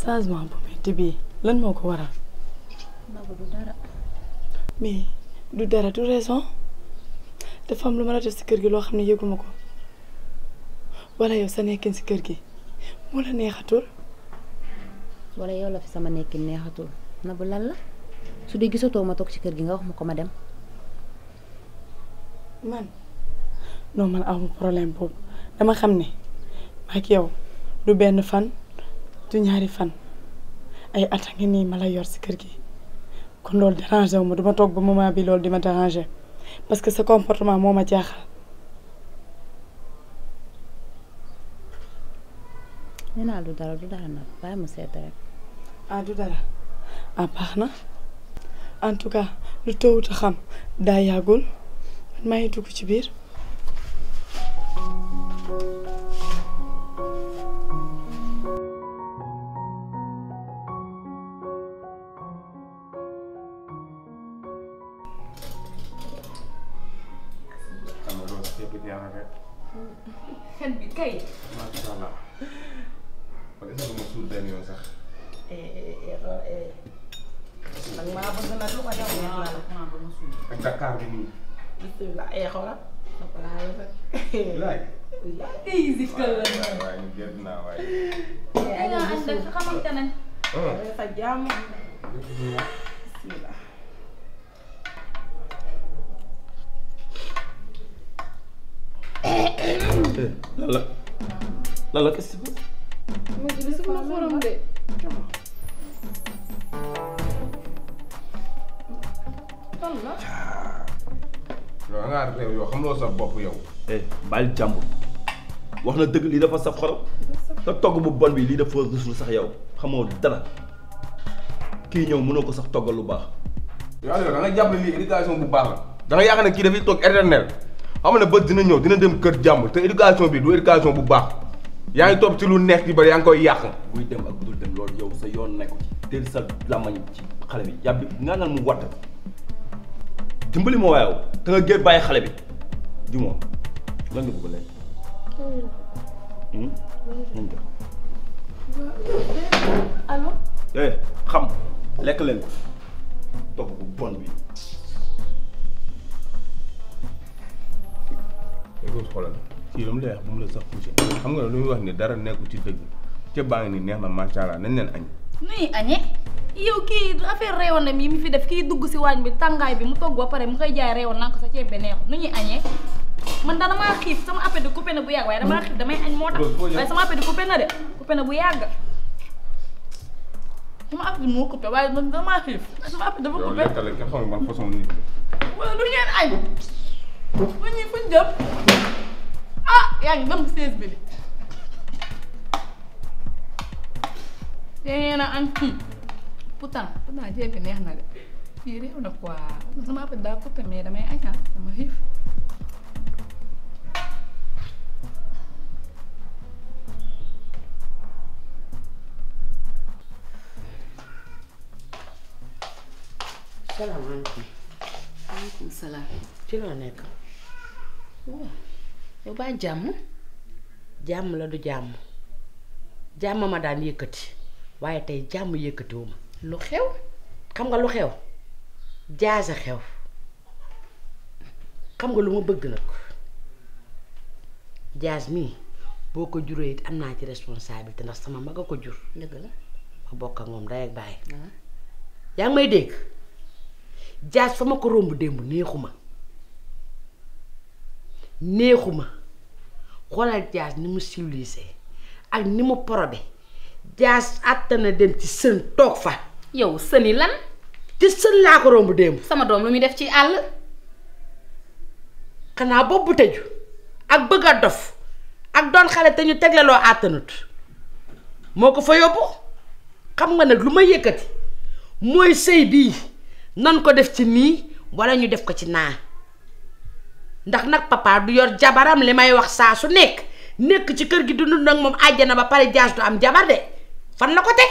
changement bu metti bii lan moo ko waral Nabou du dara mais du dara du raison dafa am lu ma la def si kër gi loo xam ne yëguma ko wala yow sa nekkin si kër gi moo la neexatul wala yow la fi sama nekkin neexatul Nabou lan la su dee gisatoo ma toog ci kër gi nga wax ma ko ma dem man non man amu problème boobu dama xam ne ak yow du benn fan du ñaari fan ay at a ngi nii ma la yor si kër gi kon loolu dérangé wu ma duma toog ba moment bi loolu di ma dérangé parce que sa comportement moo ma jaaxal nee naa du dara du dara nag bàyyi ma seet rek ah du dara ah baax na en tout cas lu tawut a xam daa yàggul man maa ngi dugg ci biir xam nga loolu yëpp neex na rek xel bi kay. macha allah man est-ce que ma suul benn yoon sax nag maa bëgg nag lu ko jox neex na la. ak Dakar bi nii bisimilah ay xoolal. dafa laa rafet. laay ay zikkal la. waaye waaye ñu gedd naa waaye ay nga ànd ak xamante nañ. Dafay fa jàmm. bisimilah. lan la lan la qu'est-ce que mu ngi gis nga xorom de. fan la. yow da ngaa réew yow xamuloo sa bopp yow eh bàyyil jàmbur wax na dëgg lii dafa saf xorom te togg bu bon bi lii dafa rusul sax yow xamoo dara kii ñëw mënoo ko sax toggal lu baax yow Aliou da nga jàpp ne lii éducation bu baax la da nga yaakaar ne kii dafay toog éternel xam ne bët dina ñëw dina dem kër jàmbur te éducation bi du éducation bu baax yaa ngi topp ci lu neex di bari yaa ngi koy yàq buy dem ak dul dem loolu yow sa yoon nekku ci teel sa làmmañ ci xale bi yàbbi nga naan mu watt dimbali ma waayaw te nga gér bàyyi xale bi jumoo lan nga bëgg lekk Hmm? nañ ko allo. eh xam lekk leen ko togg bu bon bi écoute xoolal kii lu mu lay wax bu mu la sax poussé xam nga lu muy wax ni dara nekku ci dëgg ceeb baa ngi nii neex na macha allah nañ leen añ nuy añee yow kii affaire réewandam yi mu fi def kii dugg si waañ bi tàngaay bi mu togg ba pare mu koy jaay réewoon naa ko sa ceeb bi neexul nu ñuy añee man da damaa xiif sama appel di coupé na bu yàgg waaye damaa xiif damay añ moo tax Loolu foo jëm? waaye sama appel di coupé na de coupé na bu yàgg sama appel moo coupé waaye man damaa xiif sama appel dafa yow coupé lekkal la kenn xamul ban façon nit la wala du ngeen añ fu ñuy fuñ jëm ah yaa ngi dem seize bi de te ngeen a añ pourtant pourtant ceeb bi neex na de fii réew na quoi sama appel daa coupé mais damay añ ah dama xiif salaamaaleykum. maaleykum salaam ci loo nekk. yow baa jàmm. jàmm la du jàmm. jàmm ma daan yëkkati. waaye tey jàmm yëkkatiwuma. lu xew xam nga lu xew. jaase xew. xam nga lu ma bëgg nag. jaas mii boo ko juree it am naa ci responsabilité ndax sama mag a ko jur. dëgg la ma bokk ak moom day ak bàyyi. ah yaa ngi may dégg jaas fa ma ko romb démb neexuma neexuma xoolal jaas ni mu civilisé ak ni mu probé jaas àttana dem ci sën toog fa yow sëni lan ci sën laa ko romb démb sama doom lu muy def ci àll xanaa bopp bu tëju ak bëgg a dof ak doon xale te ñu teglaloo àttanut moo ko fa yóbbu xam nga nag lu ma yëkkati mooy sëy bii nan ko def ci nii walla ñu def ko ci naa ndax nag papa du yor jabaram li may wax saa su nekk nekk ci kër gi du dund nag moom àjjana ba pare jaas du am jabar de fan la ko teg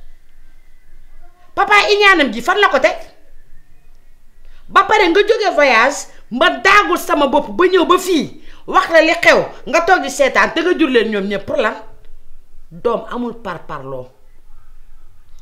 papa iñaanam ji fan la ko teg ba pare nga jóge voyage ma daagul sama bopp ba ñëw ba fii wax la li xew nga toog di seetaan te nga jur leen ñoom ñëpp pour lan doom amul par parloo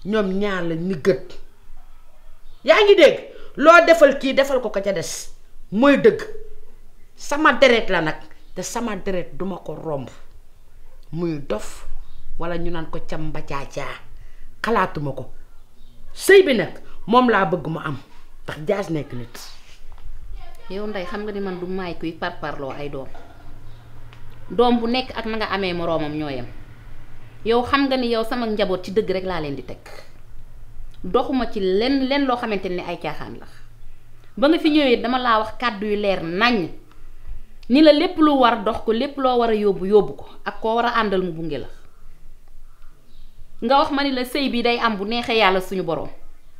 ñoom ñaar la ni gët yaa ngi dégg loo defal kii defal ko ko ca des mooy dëgg sama deret la nag te sama deret duma ko romb muy dof walla ñu naan ko camba caacaa xalaatuma ko sëy bi nag moom laa bëgg mu am ndax jaas nekk nit yow ndey xam nga ni man du maay kuy parparloo ay doom doom bu nekk ak na nga amee moroomam ñoo yem yow xam nga ni yow sama njaboot ci dëgg rek laa leen di teg doxuma ci lenn lenn loo xamante ni ay caaxaan la ba nga fi ñëwee dama laa wax kàddu yu leer naññ ni la lépp lu war dox ko lépp loo war a yóbbu yóbbu ko ak koo war a àndal mu gunge la nga wax ma ni la sëy bi day am bu neexee yàlla suñu boroom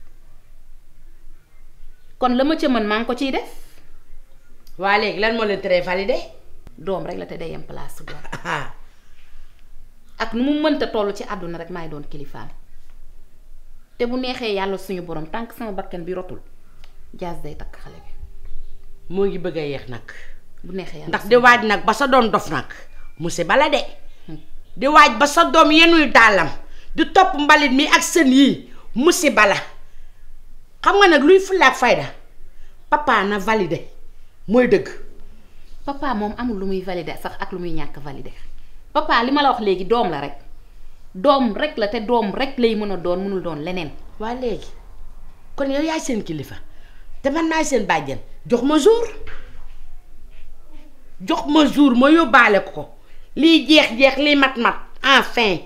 kon la ma ca mën maa ngi ko ciy def waa léegi lan moo leen tere validé doom rek la te day am place su doom ah ak nu mu mënta toll ci àdduna rek maay doon kilifaam te bu neexee yàlla suñu borom tànk sama bakkan bi rotul jaas day takk xale bi moo ngi bëgg a yeex nag bu neexee yàlla ndax di waaj nag ba sa doom dof nag musiba la de di waaj ba sa doom yenuy dàllam di topp mbalit mi ak sën yii musiba la xam nga nag luy fulla ak fayda papa na validé mooy dëgg papa moom amul lu muy validé sax ak lu muy ñàkk validé papa li ma la wax léegi doom la rek doom rek la te doom rek lay mën a doon mënul doon leneen waa léegi kon yow yaay seen kilifa te man maay seen bàjjen jox ma jour jox ma jour ma yóbbaale ko ko liy jeex-jeex liy mat-mat enfin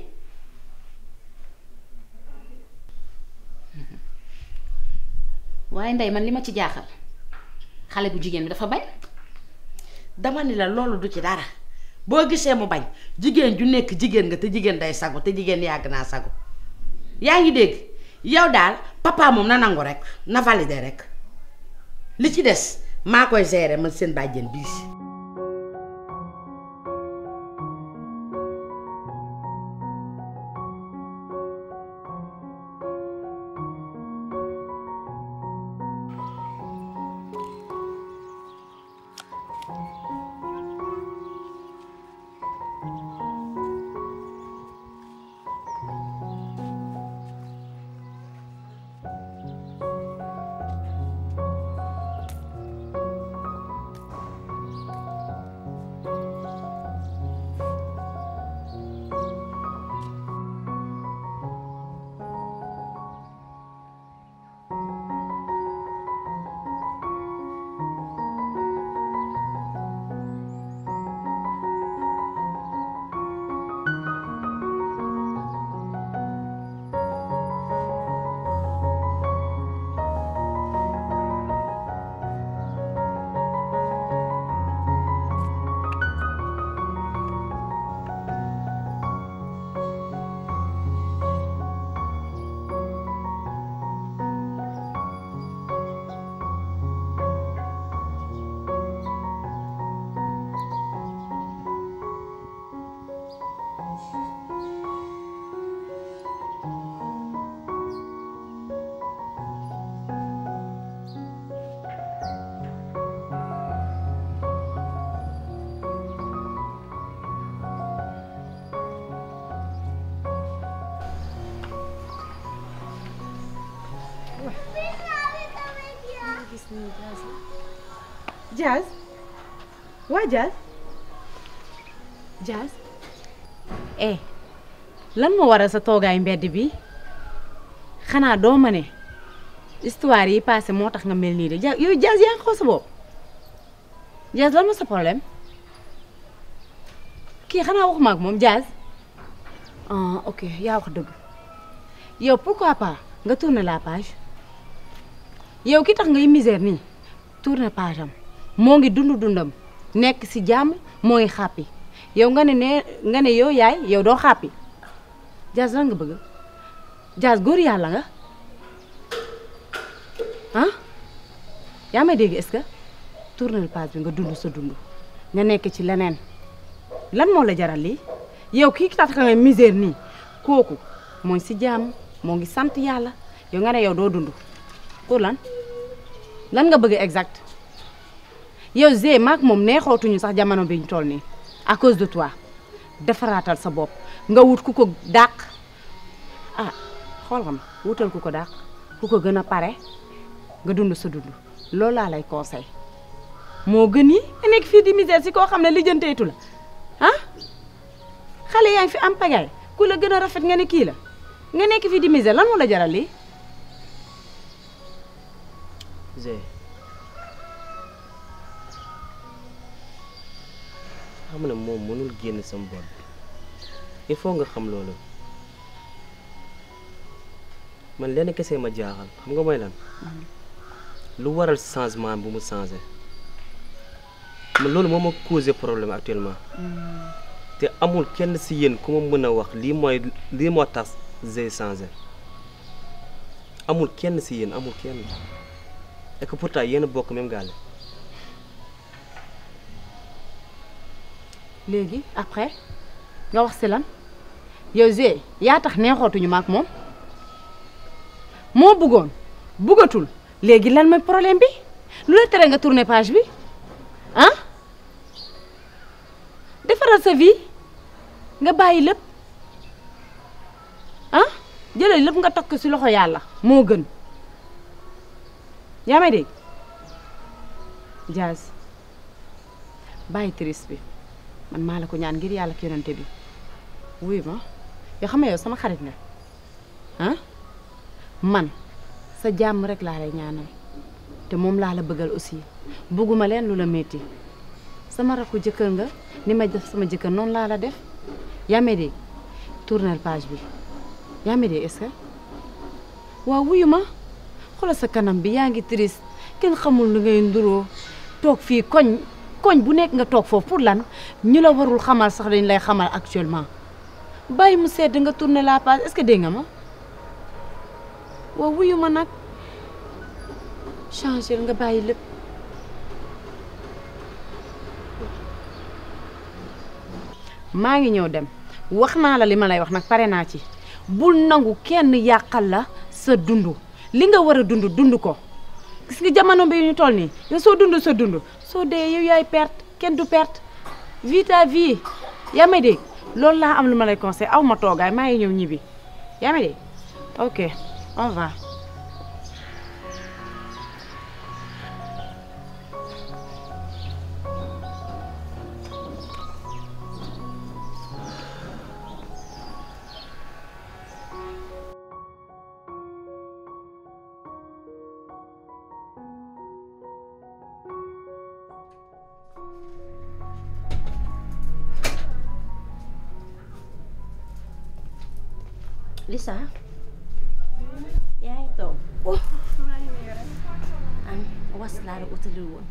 waaye ndey man li ma ci jaaxal xale bu jigéen bi dafa bañ dama ni la loolu du ci dara boo gisee mu bañ jigéen ju nekk jigéen nga te jigéen day sagu te jigéen yàgg naa sagu yaa ngi dégg yow daal papa moom na nangu rek na validé rek li ci des maa koy gérer man seen bàjjen bii si Jazz waa Jazz Jazz eh lan moo waral sa toogaay mbedd bi xanaa doo ma ne histoire yi passé moo tax nga mel nii de Jazz yow Jazz yaa ngi xaw sa bopp Jazz lan ma sa problème kii xanaa waxuma ak moom Jazz ah ok yaa wax dëgg yow pourquoi pas nga tourner la page yow ki tax ngay misère nii tourner page am moo ngi dund dundam nekk ci jàmm moo ngi xàppi yow nga ne nee nga ne yow yaay yow doo xàppi Jazz lan nga bëgg Jazz góor yàlla nga ah yaa may dégg est-ce que tourner page bi nga dund sa dund nga nekk ci leneen lan moo la jaral lii yow kii tax nga misère nii kooku mooy ci jàmm moo ngi sant yàlla yow nga ne yow doo dund pour lan lan nga bëgg exact yow Zé maak moom neexootuñu sax jamono bi ñu toll nii à cause de toi defaraatal sa bopp nga wut ku ko dàq ah xool nga ma wutal ku ko dàq ku ko gën a pare nga dund sa dund loolu laa lay conseil moo gën yi nga nekk fii di misère si koo xam ne lijjanteetu la ah xale yaa ngi fi am pagaay ku la gën a rafet nga ne kii la nga nekk fii di misère lan moo la jaral lii Zé xam ne moom mënul génn sama bopp il faut nga xam loolu man lenn kese ma jaaxal xam nga mooy lan lu waral changement bu mu changé man loolu moo ma causé problème actuellement te amul kenn si yéen ku ma mën a wax lii mooy lii moo tax Zé changé amul kenn si yéen amul kenn et que pourtant yéen a bokk même gaale léegi après nga wax si lan yow Zé yaa tax neexootuñu ma ak moom moo bëggoon bëggatul léegi lan mooy problème bi lu la tere nga tourner page bi ah defaral sa vie nga bàyyi lépp ah jëlal lépp nga tokk si loxo yàlla moo gën yaa may dégg Diaz bàyyi triste bi man maa la ko ñaan ngir yàlla ak yonante bi wuy ma yoo xam ne yow sama xarit nga ah man sa jàmm rek laa lay ñaanal te moom laa la bëggal aussi bëgguma leen lu la metti sama rakku jëkkër nga ni ma def sama jëkkër noonu laa la def yaa may dégg tournel page bi yaa may dégg est-ce que waaw wuyu ma xoolal sa kanam bi yaa ngi triste kenn xamul lu ngay nduroo toog fii koñ koñ bu nekk nga toog foofu pour lan ñu la warul xamal sax dañ lay xamal actuellement bàyyi mu sedd nga tourner la page est-ce que dégg nga ma waaw wuyu ma nag changer nga bàyyi lépp maa ngi ñëw dem wax naa la li ma lay wax nag pare naa ci bul nangu kenn yàqal la sa dund li nga war a dund dund ko gis nga jamono bi ñu toll nii yow soo dund sa dund soo dee yow yaay perte kenn du perte vie ta vie yaa may dégg loolu laa am lu ma lay conseil aw ma toogaay maa ngi ñëw ñibbi yaa may dégg ok au revoir Lisa yaa ngi toog am was laa la utali woon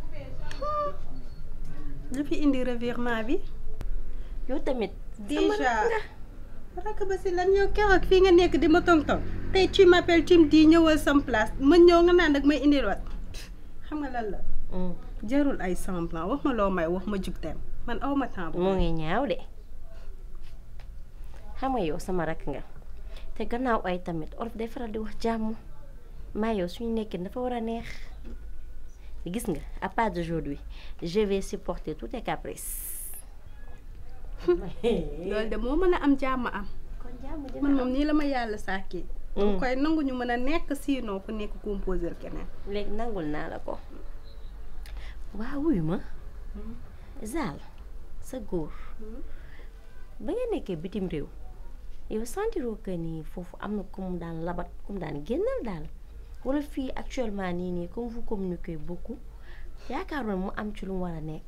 lu fi indi revirement bi yow tamit déjà rakk ba si lan yow keroog fii nga nekk di ma tong-tong tey tu m'appelles tu me dis ñëwal sam place ma ñëw nga naan nag may indil wat xam nga lan la jarul ay semblant wax ma loo may wax ma jug dem man aw ma temps moo ngi ñaaw de xam nga yow sama rakk nga te gannaaw ay tamit olof day faral di wax jàmm maa yow suñu nekkin dafa war a neex gis nga à part d'aujourd'hui je vais supporter tous tes caprices loolu de moo mën a am jàmm am kon jàmm dina man moom nii la ma yàlla sàkkee dama koy nangu ñu mën a nekk sinon ku nekk composer keneen léegi nangul naa la ko waaw wuyu ma Zal sa góor ba nga nekkee bitim réew yow sentiroo que ni foofu am na ku mu daan labat ku mu daan génnal daal wala fii actuellement nii nii comme vous communiquez beaucoup yaakaaroon mu am ci lu mu war a nekk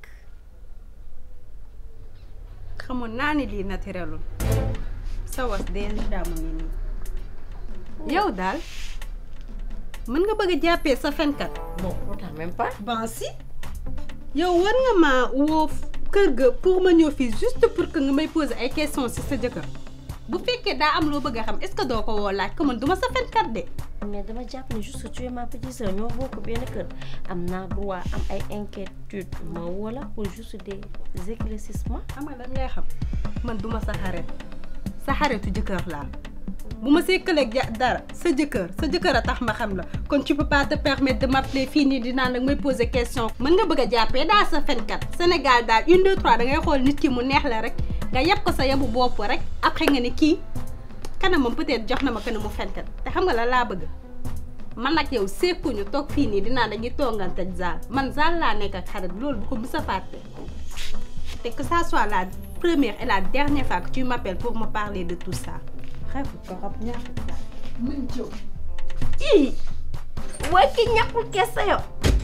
xamoon naa ni lii naturelul sa was déjà mu ngi nii yow daal mën nga bëgg a jàppee sa fenkat bon pourtant même pas ban si yow war nga ma woo kër ga pour ma ñëw fii juste pour que nga may poser ay questions ci sa jëkkër bu fekkee daa am loo bëgg a xam est-ce que doo ko woo laaj ko man duma sa fenkat de mais dama jàpp ne juste tu es ma petite sœur ñoo bokk benn kër am naa droit am ay inquiétude ma wala pour juste des éclaircissements xam nga lan ngay xam man duma sa xarit sa xaritu jëkkër laa bu ma sekkaleeg ja dara sa jëkkër sa jëkkër a tax ma xam la kon tu peux pas te permettre de m'appeler fii nii di naan nag may poser question mën nga bëgg a jàppee daal sa fenkat Sénégal daal une deux trois da ngay xool nit ki mu neex la rek nga yeb ko sa yebu bopp rek après nga ne kii kanamam peut-être jox na ma kanam mu fenkat te xam nga la laa bëgg man ak yow sekkuñu toog fii nii dinaa dañuy toongante ak Zal man Zal laa nekk ak xarit loolu bu ko mës a fàtte te que ça soit la première et la dernière fois que tu m'appelles pour me parler de tout ça xeexu torop ñaaxu mun jóg ii mooy ki ñàkkul kese yo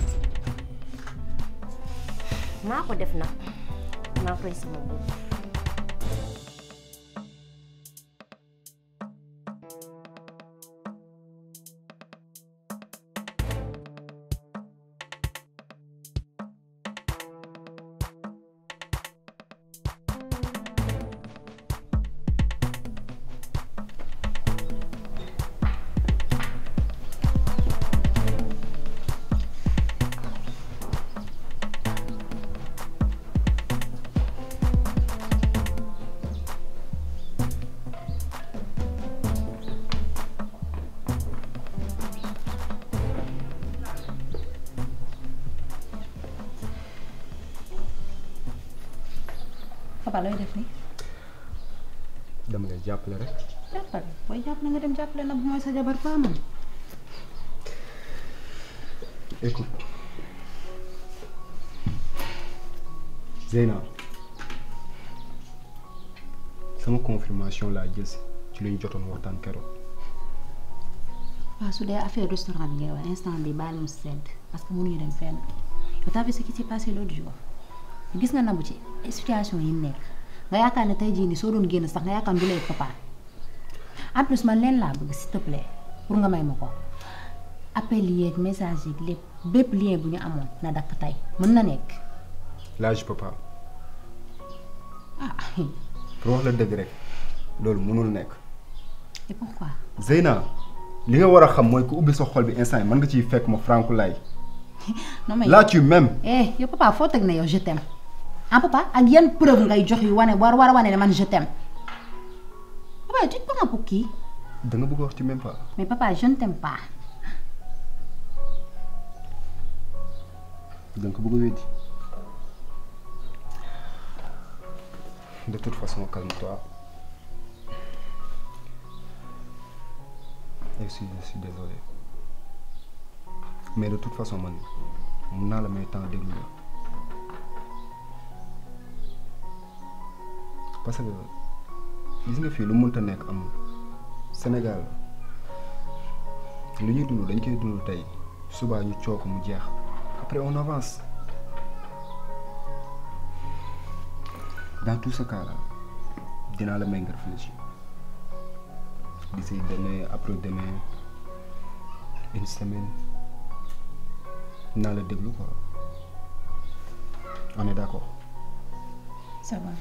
maa ko def nag maa koy sama bopp papa looy def nii dama lay jàppale rek jàppale booy jàppale nga dem jàppale nag bu mooy sa jabar pas man écoute Zeyna sama confirmation laa jël si ci lu ñu jotoon waxtaan keroog waaw su dee affaire restaurant bi ngay wax instant bi baal mu sedd parce que mënuñu dem fenn t'as vu ce qui s'est passé l'autre jour gis nga nabu ci situation yi mu nekk nga yaakaar ne tey jii nii soo doon génn sax nga yaakaar du lay papa en plus man leen laa bëgg s'il te plaît pour nga may ma ko appel yeeg message yeeg lépp bépp lien bu ñu amoon na dakk tey mën na nekk là je peux pas ah pour wax la dëgg rek loolu mënul nekk et pourquoi Zeyna li nga war a xam mooy ku ubbi sa xol bi instant yi mën nga ciy fekk ma Franku Laye non mais là tu m'aimes eh yow papa foo teg ne yow je t'aime ah papa ak yan preuve ngay jox yu wane war war a wane ne man je t'aime papa tu te prends pour qui da nga bëgg a wax ci même pas mais papa je ne t'aime pas da nga ko bëgg a weddi de toute façon calme-toi je suis je suis désolé mais de toute façon man mun naa la may temps déglu la parce que gis nga fii lu mënta nekk amul Sénégal lu ñuy dund dañ koy dund tey subaa ñu coow ko mu jeex après on avance dans tout ce cas là dinaa la may nga réfléchir d'ici demain après demain une semaine naa la déglu quoi on est d'accord ça va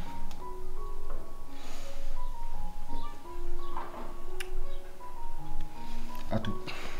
à tout